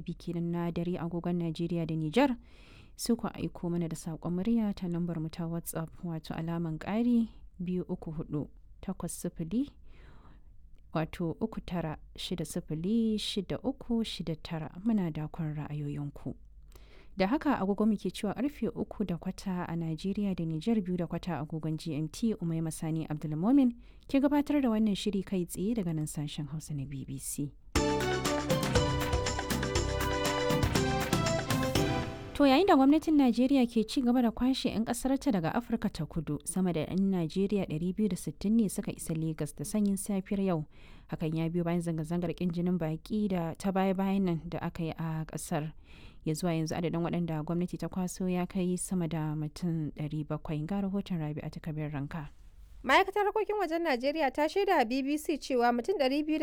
rabi kenan na dare agogon Najeriya da Nijar. Su ku aiko mana da saƙon murya ta lambar mu ta WhatsApp wato alaman ƙari biyu uku hudu takwas sifili wato uku tara shida sifili shida uku shida tara muna dakon ra'ayoyinku. Da haka agogo muke cewa karfe uku da kwata a Najeriya da Nijar biyu da kwata agogon GMT Umai Masani Abdulmomin ke gabatar da wannan shiri kai tsaye daga nan sashen Hausa na BBC. To yayin da gwamnatin Najeriya ke ci gaba da kwashe 'yan ƙasarta daga Afirka ta kudu sama da 'yan Najeriya 260 ne suka isa Legas da sanyin safiyar yau. Hakan ya biyo bayan zanga-zangar ƙin jinin baƙi da ta baya-bayan nan da aka yi a ƙasar. Ya zuwa yanzu adadin waɗanda gwamnati ta kwaso ya kai sama da mutum 700 ga rahoton Rabi a takabin ranka. ma'aikatar harkokin wajen najeriya ta shaida a bbc cewa mutum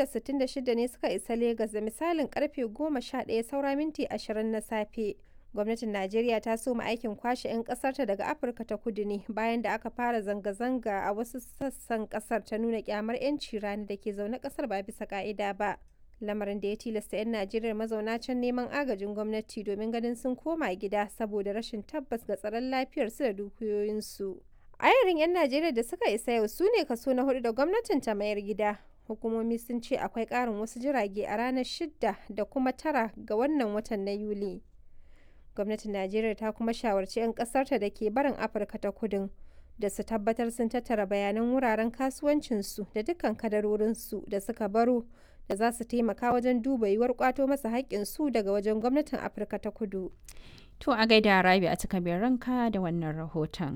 266 ne suka isa Legas da misalin karfe 11 saura minti 20 na safe gwamnatin najeriya ta soma aikin kwashe 'yan kasarta daga afirka ta kudu ne bayan da aka fara zanga-zanga a wasu sassan kasar ta nuna kyamar 'yanci rani da ke zaune kasar ba bisa ka'ida ba lamarin da ya tilasta 'yan najeriya mazauna can neman agajin gwamnati domin ganin sun koma gida saboda rashin tabbas ga tsaron lafiyarsu da dukiyoyinsu ayarin 'yan najeriya da suka isa yau su ne kaso na hudu da gwamnatin ta mayar gida hukumomi sun ce akwai karin wasu jirage a ranar shidda da kuma tara ga wannan watan na yuli gwamnatin najeriya ta kuma shawarci 'yan kasarta da ke barin afirka ta kudin da su tabbatar sun tattara bayanan wuraren kasuwancinsu da dukkan kadarorinsu da suka baro da za su taimaka wajen duba yiwuwar kwato masa haƙƙinsu daga wajen gwamnatin afirka ta kudu To a gaida Rabi a takabin ranka da wannan rahoton.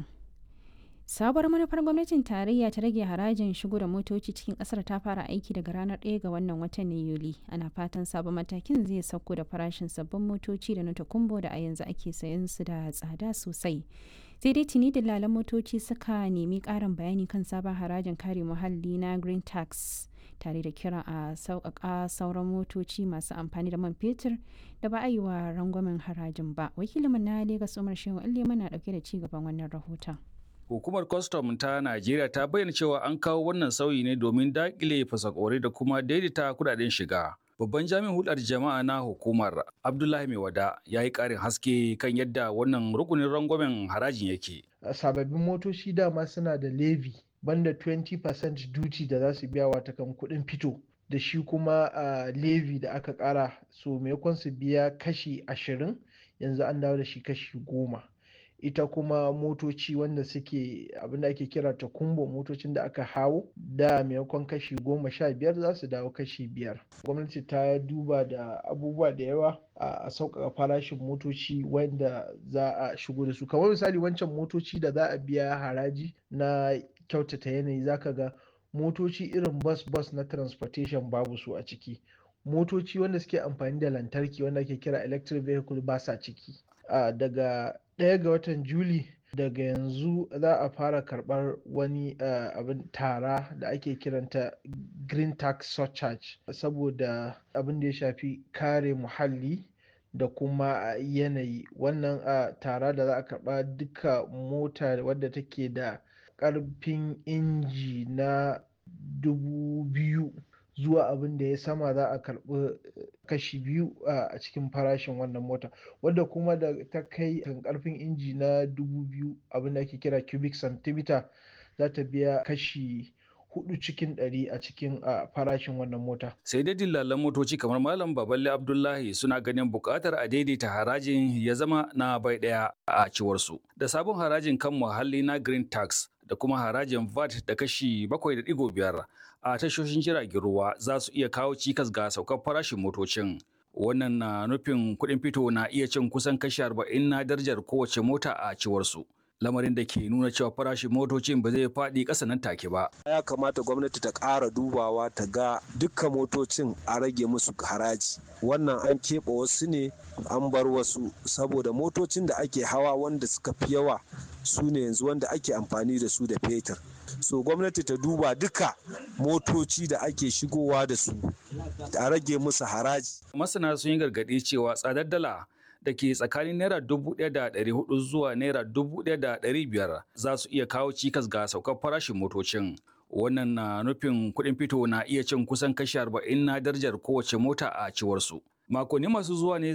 Sabuwar manufar gwamnatin tarayya ta rage harajin shigo da motoci cikin kasar ta fara aiki daga ranar 1 ga wannan watan na Yuli. Ana fatan sabon matakin zai sauko da farashin sabbin motoci da na takumbo da a yanzu ake sayan su da tsada sosai. Sai dai tuni dillalan motoci suka nemi ƙarin bayani kan sabon harajin kare muhalli na Green Tax. tare da kira a sauƙaƙa sauran motoci masu amfani da man fetur da ba a yi wa rangwamen harajin ba wakilinmu na Legas Umar Shehu Allema na ɗauke da ci gaban wannan rahoton. Hukumar kwastam ta Najeriya ta bayyana cewa an kawo wannan sauyi ne domin daƙile fasakore da kuma daidaita kudaden shiga. Babban jami'in hulɗar jama'a na hukumar Abdullahi Maiwada ya yi ƙarin haske kan yadda wannan rukunin rangwamen harajin yake. Sababbin motoci dama suna da levy banda 20% duty da za su biya wata kan kuɗin fito da shi kuma uh, levy da aka ƙara so maimakon su biya kashi ashirin yanzu an dawo da shi kashi goma ita kuma motoci wanda suke abinda ake kira ta kumbo motocin da aka hawo da maimakon kashi goma sha biyar za su dawo kashi biyar gwamnati ta duba da abubuwa da yawa a sauƙaƙa farashin motoci wanda za a shigo da su kamar misali wancan motoci da za a biya haraji na kyautata yanayi zaka ga motoci irin bus bus na transportation babu su a ciki motoci wanda suke amfani da lantarki wanda ake kira electric vehicle ba sa ciki uh, daga ɗaya ga watan juli daga yanzu za a fara karɓar wani uh, abin tara da ake kiranta green tax surcharge saboda abin da ya shafi kare muhalli da kuma yanayi wannan uh, tara da za a karɓa duka mota wadda take da ƙarfin inji na dubu biyu zuwa abin da ya sama za a karɓi kashi biyu a cikin farashin wannan mota wadda kuma da ta kai kan ƙarfin inji na dubu biyu abin da ake kira cubic centimeter za ta biya kashi hudu cikin ɗari a cikin farashin wannan mota. Sai dai dillalan motoci kamar Malam Baballe Abdullahi suna ganin buƙatar a daidaita harajin ya zama na bai ɗaya a ciwarsu. Da sabon harajin kan muhalli na Green Tax da kuma harajin VAT da kashi 7.5 a tashoshin jiragen ruwa za su iya kawo cikas ga saukar farashin motocin. Wannan na nufin kuɗin fito na iya cin kusan kashi 40 na darajar kowace mota a ciwarsu. lamarin da ke nuna cewa farashin motocin ba zai faɗi ƙasa nan take ba. Ya kamata gwamnati ta ƙara dubawa ta ga dukkan motocin a rage musu haraji. Wannan an keɓe wasu ne an bar wasu saboda motocin da ake hawa wanda suka fi yawa su ne yanzu wanda ake amfani da su da fetur. So gwamnati ta duba duka motoci da ake shigowa da su a rage musu haraji. Masana sun yi gargaɗi cewa tsadar dala da ke tsakanin naira dubu ɗaya da ɗari hudu zuwa naira dubu ɗaya da ɗari biyar za su iya kawo cikas ga saukar farashin motocin. Wannan na nufin kuɗin fito na iya cin kusan kashi arba'in na darajar kowace mota a ciwarsu. Makonni masu zuwa ne